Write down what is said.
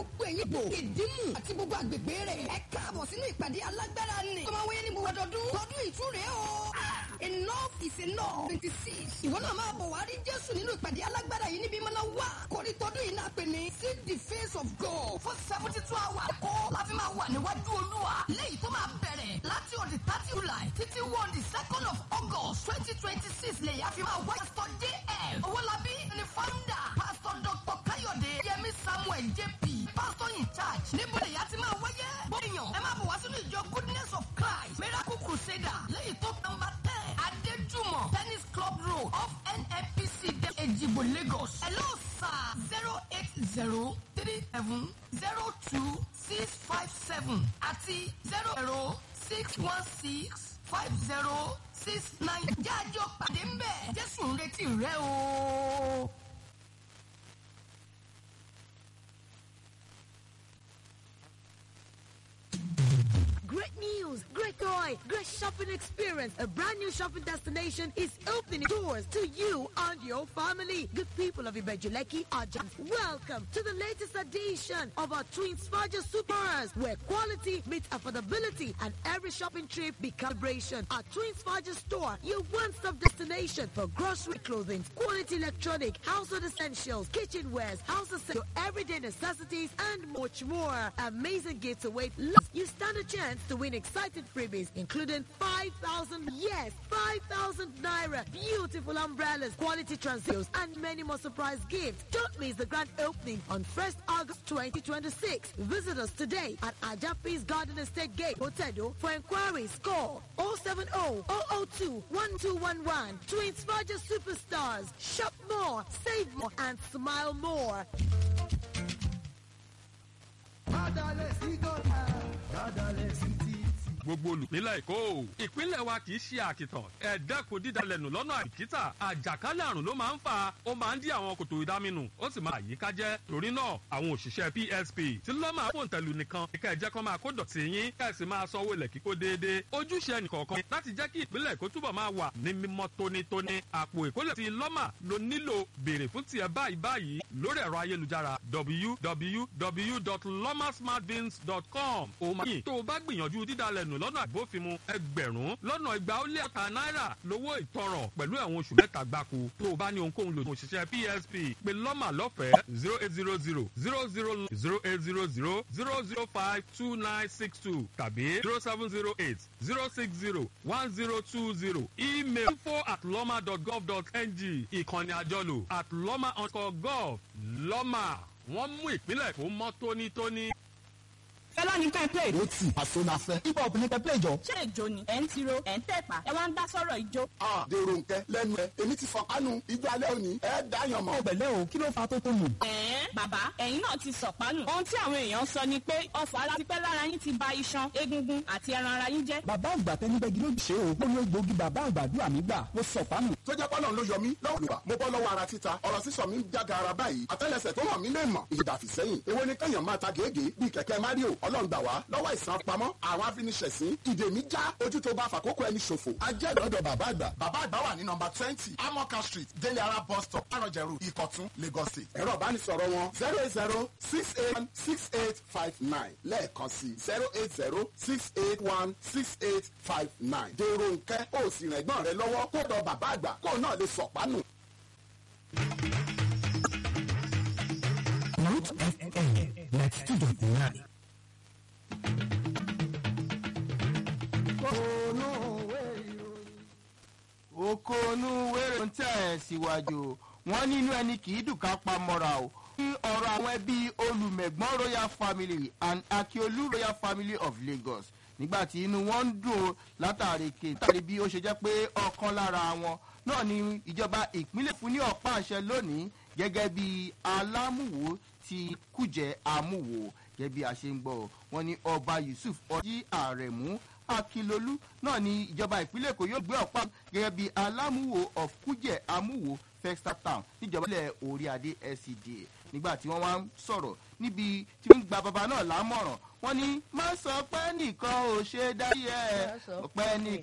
gbogbo ẹ̀yin gbò ìdímù àti gbogbo àgbègbè rẹ̀ ẹ káàbọ̀ sínú ìpàdé alágbára ni tó máa wáyé ní gbogbo ọdọọdún tọdún ìtúre o. enough is enough twenty six ìwọ náà máa bọ̀ wá rí jésù nínú ìpàdé alágbára yìí níbi mọ́nà wá kórí tọdún yìí náà pè ní see the face of God for seventy two hours kọ́ láfi máa wà níwájú olúwa léyìí tó máa bẹ̀rẹ̀ láti ọ̀dẹ̀ thirty july títí wọ́n di second of august twenty twenty six lèyí àfi máa wá pastor jm owólabí ni founder pastor dr káyọ̀dé yẹmi samuel jp pastor in charge níbo lèyí àti máa wáyé bóyá ẹ máa bọ̀ wá sínú ìjọ goodness of christ miracle crusader léyìí tó nọmba ten adéjúmọ̀ tennis club road off nnpc ejigbo lagos hello sir zero eight zero three seven zero two six five seven àti zero zero six one six five zero six nine jájọ pàdé ń bẹ̀ jésù ń retí rẹ o. Great news, great joy, great shopping experience. A brand new shopping destination is opening doors to you and your family. Good people of Ibejuleki are just welcome to the latest edition of our Twins Faja Supers, where quality meets affordability and every shopping trip becomes celebration. Our Twins Faja store, your one-stop destination for grocery, clothing, quality electronic, household essentials, kitchenwares, house essentials, everyday necessities, and much more. Amazing gifts await. You stand a chance to win exciting freebies, including 5,000, yes, 5,000 naira, beautiful umbrellas, quality transils, and many more surprise gifts. Don't miss the grand opening on 1st August 2026. Visit us today at Ajapis Garden Estate Gate, Hotedo. For inquiries, call 070 002 1211. To inspire your superstars, shop more, save more, and smile more. gbogbo olùpínlẹ̀ èkó ìpínlẹ̀ wa kì í ṣe àkìtàn ẹ dẹ́kun dídalẹ̀nù lọ́nà àìkítà àjàkálẹ̀ àrùn ló máa ń fa ó máa ń dí àwọn kòtò ìdáminù ó sì máa àyíká jẹ́ torí náà àwọn òṣìṣẹ́ psp tí lọ́mà fòǹtẹ̀lù nìkan kíkà ẹ̀jẹ̀ kan máa kó dọ̀tí yín ká ẹ̀ sì máa sanwó ilẹ̀ kíkó déédéé ojúṣe ẹnìkọ̀ọ̀kan láti jẹ́ kí ìpínlẹ̀ èkó túbọ̀ máa wà ní mímọ́ tónítóní àpò ìkólẹ̀ ti lọ́mà ló nílò béèrè fún tiẹ̀ báyìí báyìí lórí ẹ̀rọ ayélujára www.lomasmartbins.com ó máa yìn tó o bá gbìyànjú dídalẹ̀ nù lọ́nà àgbófinmu ẹgbẹ̀rún lọ́nà igba ó lé ọ̀tà náírà lówó ìtanràn pẹ̀lú ẹ̀wọ̀n oṣù mẹ́ta gbáko tó o bá ní ohunkóhun lòdì òṣìṣẹ́ psp pé lọ́mà lọ́fẹ̀ẹ́ zero eight zero zero zero zero zero eight zero zero zero zero five two nine six two tàbí zero seven zero eight zero six zero one zero two zero email info at lọ́mà dot gov dot ng ìkànnì àjọlò at lọ́mà underscore gov lọ́mà wọ́n mú ìpínlẹ̀ kó mọ́ tónítóní. fẹlá ní ká play. ó tì àṣọ la fẹ́. hip hop ní ká play jọ. ṣé ìjó ni ẹ̀ ń tiro ẹ̀ ń tẹ̀pá ẹ wá ń dá sọ̀rọ̀ ìjó. a dèrò nkẹ lẹ́nu ẹ èmi ti fọkànù ijó alẹ́ òní ẹ dáyàn mọ́. ọbẹ̀ lẹ́ o kí ló fa tó tó nù. ẹ̀ẹ́n bàbá ẹ̀yin náà ti sọ̀pánù. ohun tí àwọn èèyàn sọ ni pé ọfọ̀ ara ti pẹ́ lára yín ti ba iṣan egungun àti ẹran ara yín jẹ́. bàbá àgbà tẹni bẹ́ẹ̀ gíló ṣe o ó ní egbòogi bàbá àgbàdua mi gbà mo sọ pánù. tó jẹ́ pọ́nà ló yọ mí lọ́wọ́ lùwà mo bọ́ lọ́wọ́ ara títa ọ̀rọ̀ sísọ mi ń jága ara báyìí àtẹ́lẹsẹ̀ tó hàn mí lè mọ̀ ìdàfí sẹ́yìn èwo ni kẹ́yàn máa ta gègé bíi kẹ̀kẹ́ mario ọlọ́run gbà wá lọ́wọ́ ìsàn pamọ́ àwọn afiniṣẹ̀sín ìdè mi já ojú tó bá fàkókò ẹni ṣòfò. ajẹ́ ìdọ́dọ̀ bàbá àgbà bàbá àgbà wà ní nọmba twenty amoka street délé ara bus stop arọjẹrù ìkọ̀tún lagos state. ẹ̀rọ ìbánisọ̀rọ̀ wọn zero eight zero six eight one six eight five nine lẹ́ẹ̀kan sí zero eight zero six eight one six eight five nine. dèrò nkẹ́ ó sì rìn ẹ̀gbọ́n rẹ lọ́wọ́ kó dọ̀ bàbá àgbà kó náà lè sọ̀pánù. Root FM ninety two dot nine. okonu wéré ń tẹ̀ síwájú wọn nínú ẹni kì í dùn ká pa mọ́ra o ní ọ̀rọ̀ àwọn ẹbí olùmẹ̀gbọ́n royal family and akiolu royal family of lagos nígbàtí inú wọn ń dùn ó látàrí ké látàrí bí ó ṣe jẹ́ pé ọ̀kan lára wọn náà ni ìjọba ìpínlẹ̀ fún ní ọ̀pá àṣẹ lónìí gẹ́gẹ́ bí alámùwò ti kújẹ́ amúwò gẹ́gẹ́ bí a ṣe ń gbọ́ wọn ní ọba yusuf ọjí àrẹ̀mú akilolu náà ni ìjọba ìpínlẹ̀ èkó yóò gbé ọ̀pá gẹ́gẹ́ bí alámúwò of kújẹ́ amúwò festa town níjọba ilẹ̀ orí adé scda nígbà tí wọ́n wá ń sọ̀rọ̀ níbi tí wọ́n ń gba bàbá náà lámọ̀ràn wọ́n ní má sọ pé nìkan ò ṣe dárí ẹ̀ ọ̀pẹ́ nìkan.